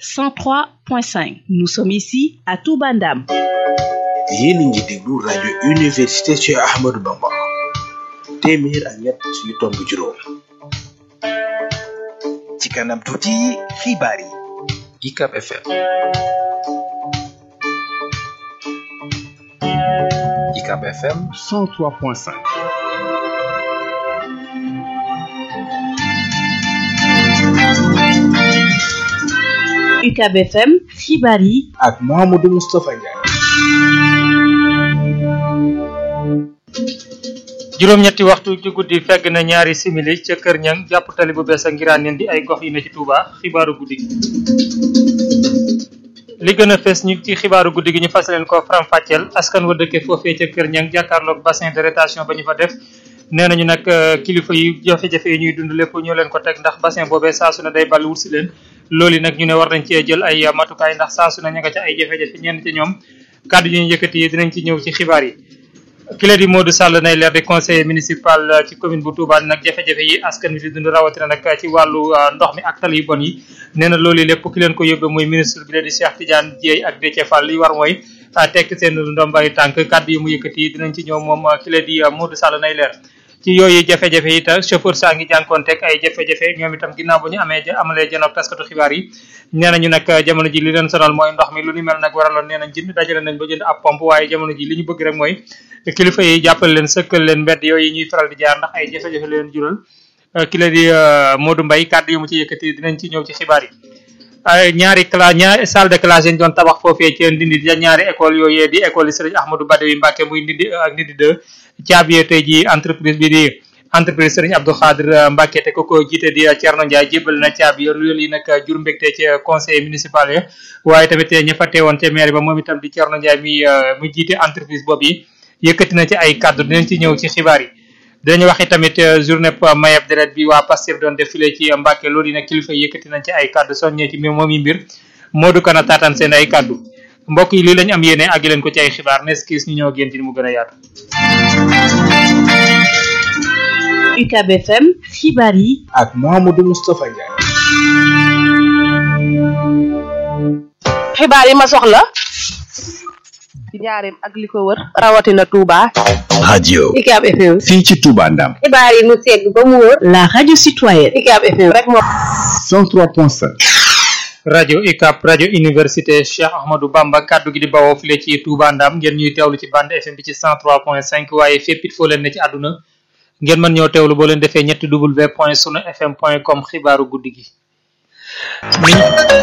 103.5 nous sommes ici à Touba Ndam yéen a ngi déglu rajo université Cheikh Ahmadou Bamba téeméer ak ñett yu tomb juróom ci kanam tuuti xibaar yi UCAB FM UCAB FM 103.5 UCAB FM xibaar yi ak Mouhamadou Moustapha Ndiaye juróom-ñetti waxtu ci guddi fegg na ñaari simili ca kër ñang jàpp tali bu bees a ngiraan leen di ay gox yi ne ci Touba xibaaru guddi gi li gën a fees ñu ci xibaaru guddi gi ñu fas leen ko faram fàcceel askan wa dëkke foofee ca kër ñang jàkkaarloog bassin de rétention ba ñu fa def nee nañu nag kilifa yi jafe-jafe yi ñuy dund lépp ñoo leen ko teg ndax bassin boobee saa su ne day ball wut si leen loolu nag ñu ne war nañ cee jël ay matukaay ndax saa su ne ña nga ca ay jafe-jafe ñenn ci ñoom kàddu yi ñu yëkkati yi dinañ ci ñëw ci xibaar yi kile di Modou Sall nay leer di conseiller municipal ci commune bu Touba nag jafe-jafe yi askan wi di dund rawatina nag ci wàllu ndox mi ak tali yu bon yi nee na loolu lépp ki leen ko yóbbee muy ministre bi leen di Cheikh Tidiane Dieye ak Déthié Fall li war mooy tekk seen ndombay tànk kàddu yi mu yëkkati dinañ ci ñëw moom kile di Modou Sall nay leer ci yooyu jafe-jafe yi ta chauffeur saa ngi jànkoonteeg ay jafe-jafe ñoom itam ginnaaw bu ñu amee amalee janoog taskatu xibaar yi nee nañu nag jamono ji li leen sonal mooy ndox mi lu ni mel nag waraloon nee nañ jënd dajale nañ ba jënd ab pompe waaye jamono ji li ñu bëgg rek mooy kilifa yi jàppale leen sëkkal leen mbedd yooyu ñuy faral di jaar ndax ay jafe-jafe leen jural ki la di Modou Mbaye kàddu yu mu ci yëkkati dinañ ci ñëw ci xibaar yi ay ñaari classe ñaari salle de classe yi ñu doon tabax foofee ci ndindi di ñaari école yooyu di école yi Serigne Ahmadou Badawi Mbacke muy ndindi ak ndindi deux caabi tey ji entreprise bi di entreprise Serigne Abdou Khadir Mbacke te ko ko jiite di Thierno Ndiaye jébbal na caabi yoon loolu yi nag jur mbégte ci conseil municipal yi waaye tamit ña fa teewoon ca maire ba moom itam di Thierno Ndiaye mi mu jiite entreprise boobu yi yëkkati na ci ay kàddu dinañ ci ñëw ci xibaar yi dinañu wax tamit journée mayeb deret bi waa Pastef doon défilé ci Mbacke loolu yi nag kilifa yëkkati nañ ci ay kàddu soññee ci moom yi mbir Modou Kana taataan seen ay kàddu mbokk yi lii lañ am yéene ak leen ko ci ay xibaar nes kiis ñu ñëw génn ci mu gën a yaatu UCAB FM xibaar yi ak Mouhamadou Moustapha Ndiaye xibaar yi ma soxla ci njaareem ak li ko wër rawatina Touba. radio UCAB FM. fii ci Touba Ndam xibaar yi mu segg ba mu wër. la radio citoyenne UCAB FM rek moo. 103.5 rajo UCAB rajo université Cheikh Ahmadou Bamba kaddu gi di bawoo file ci Touba Ndam ngeen ñuy teewlu ci bande FM bi ci 103.5 waaye fépp it foo leen ne ci àdduna ngeen mën ñoo teewlu boo leen defee ñetti w point sunu fm point com xibaaru guddi gi